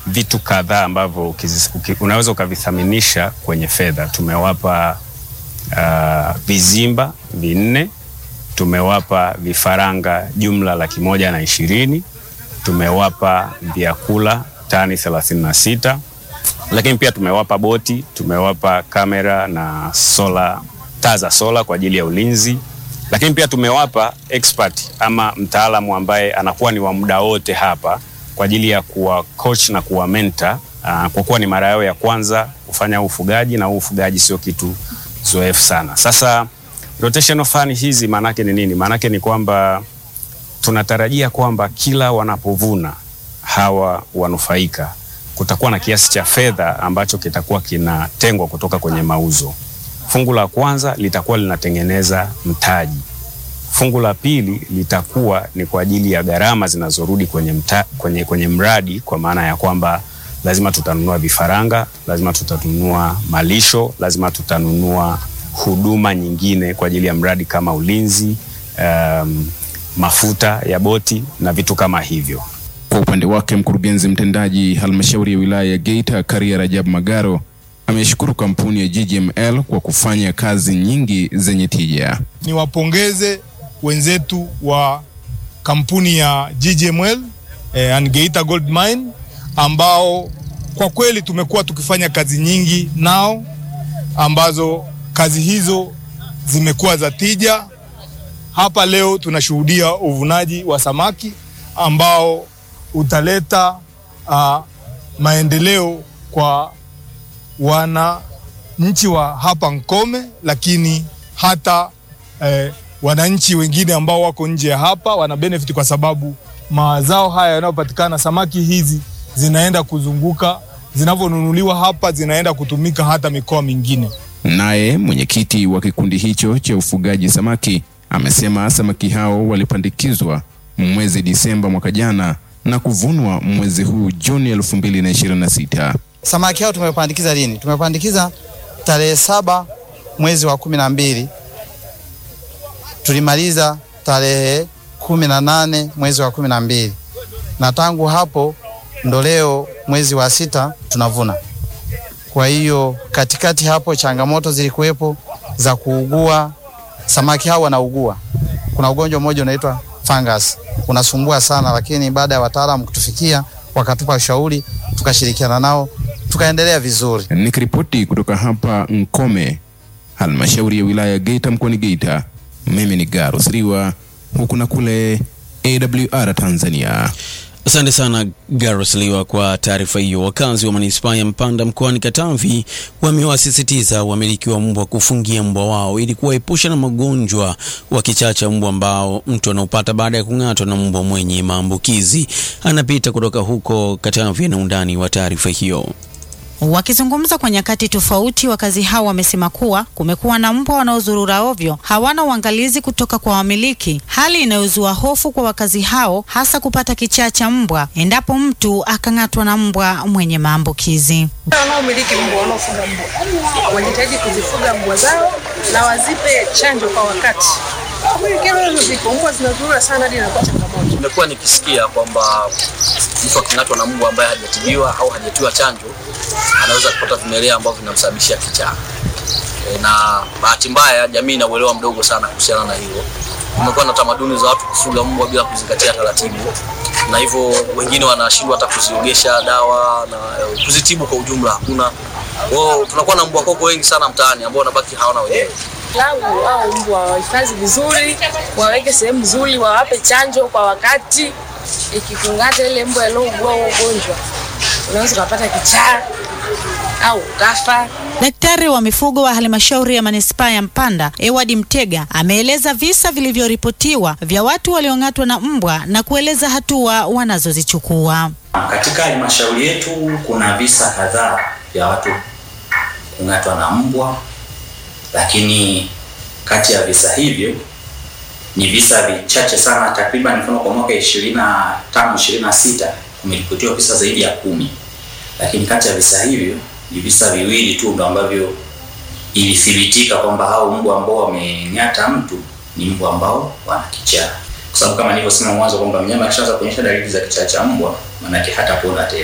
vitu kadhaa ambavyo ukizi- uki- unaweza ukavithaminisha kwenye fedha. Tumewapa uh, vizimba vinne, tumewapa vifaranga jumla laki moja na ishirini, tumewapa vyakula tani thelathini na sita lakini pia tumewapa boti, tumewapa kamera na sola, taa za sola kwa ajili ya ulinzi, lakini pia tumewapa expert ama mtaalamu ambaye anakuwa ni wa muda wote hapa kwa ajili ya kuwa coach na kuwa mentor uh, kwa kuwa ni mara yao ya kwanza kufanya ufugaji na huu ufugaji sio kitu zoefu sana. Sasa rotational fund hizi maanake ni nini? Maanake ni kwamba tunatarajia kwamba kila wanapovuna hawa wanufaika kutakuwa na kiasi cha fedha ambacho kitakuwa kinatengwa kutoka kwenye mauzo. Fungu la kwanza litakuwa linatengeneza mtaji. Fungu la pili litakuwa ni kwa ajili ya gharama zinazorudi kwenye, mta, kwenye, kwenye mradi kwa maana ya kwamba lazima tutanunua vifaranga, lazima tutanunua malisho, lazima tutanunua huduma nyingine kwa ajili ya mradi kama ulinzi, um, mafuta ya boti na vitu kama hivyo. Kwa upande wake mkurugenzi mtendaji halmashauri ya wilaya ya Geita Karia Rajab Magaro ameshukuru kampuni ya GGML kwa kufanya kazi nyingi zenye tija. niwapongeze wenzetu wa kampuni ya GGML eh, and Geita Gold Mine ambao kwa kweli tumekuwa tukifanya kazi nyingi nao ambazo kazi hizo zimekuwa za tija. Hapa leo tunashuhudia uvunaji wa samaki ambao utaleta uh, maendeleo kwa wananchi wa hapa Nkome, lakini hata eh, wananchi wengine ambao wako nje ya hapa wana benefit kwa sababu mazao haya yanayopatikana, samaki hizi zinaenda kuzunguka, zinavyonunuliwa hapa zinaenda kutumika hata mikoa mingine. Naye mwenyekiti wa kikundi hicho cha ufugaji samaki amesema samaki hao walipandikizwa mwezi Disemba mwaka jana na kuvunwa mwezi huu Juni 2026. Samaki hao tumepandikiza lini? Tumepandikiza tarehe saba mwezi wa kumi na mbili tulimaliza tarehe kumi na nane mwezi wa kumi na mbili na tangu hapo ndo leo mwezi wa sita tunavuna. Kwa hiyo katikati hapo changamoto zilikuwepo za kuugua, samaki hao wanaugua. Kuna ugonjwa mmoja unaitwa fungus unasumbua sana, lakini baada ya wataalamu kutufikia wakatupa ushauri, tukashirikiana nao tukaendelea vizuri. Nikiripoti kutoka hapa Nkome, halmashauri ya wilaya ya Geita mkoani Geita, mimi ni Garus Riwa, huku na kule AWR Tanzania. Asante sana Garus Liwa kwa taarifa hiyo. Wakazi wa manispaa ya Mpanda mkoani Katavi wamewasisitiza wamiliki wa mbwa kufungia mbwa wao ili kuwaepusha na magonjwa wa kichaa cha mbwa ambao mtu anaupata baada ya kung'atwa na mbwa mwenye maambukizi. Anapita kutoka huko Katavi na undani wa taarifa hiyo. Wakizungumza kwa nyakati tofauti, wakazi hao wamesema kuwa kumekuwa na mbwa wanaozurura ovyo, hawana uangalizi kutoka kwa wamiliki, hali inayozua hofu kwa wakazi hao, hasa kupata kichaa cha mbwa endapo mtu akang'atwa na mbwa mwenye maambukizi. Wanaomiliki mbwa, wanaofuga mbwa wajitahidi kuzifuga mbwa zao na wazipe chanjo kwa wakati. Kweli kero hizo zipo, mbwa zinazurura sana hadi inakuwa changamoto. Nimekuwa nikisikia kwamba mtu aking'atwa na mbwa ambaye hajatibiwa au hajatiwa chanjo anaweza kupata vimelea ambavyo vinamsababishia kichaa. E, na bahati mbaya jamii ina uelewa mdogo sana kuhusiana na hilo. Kumekuwa na tamaduni za watu kufuga mbwa bila kuzingatia taratibu, na hivyo wengine wanashindwa hata kuziogesha dawa na e, kuzitibu kwa ujumla hakuna. Kwa hiyo tunakuwa na mbwa koko wengi sana mtaani ambao wanabaki hawana wenyewe. Langu au mbwa wahifadhi vizuri, waweke sehemu nzuri, wawape chanjo kwa wakati. Ikikung'ata ile mbwa iliyougua huo ugonjwa, unaweza ukapata kichaa au ukafa. Daktari wa mifugo wa halmashauri ya manispaa ya Mpanda Eward Mtega ameeleza visa vilivyoripotiwa vya watu waliong'atwa na mbwa na kueleza hatua wanazozichukua. Katika halmashauri yetu kuna visa kadhaa vya watu kung'atwa na mbwa, lakini kati ya visa hivyo ni visa vichache sana, takriban mfano kwa mwaka 25 26 kumeripotiwa visa zaidi ya kumi, lakini kati ya visa hivyo ni visa viwili tu ndo ambavyo ilithibitika kwamba hao mbwa ambao wamenyata mtu ni mbwa ambao wana kichaa, kwa sababu kama nilivyosema mwanzo kwamba mnyama akishaanza kuonyesha dalili za kichaa cha mbwa, maanake hatapona tena.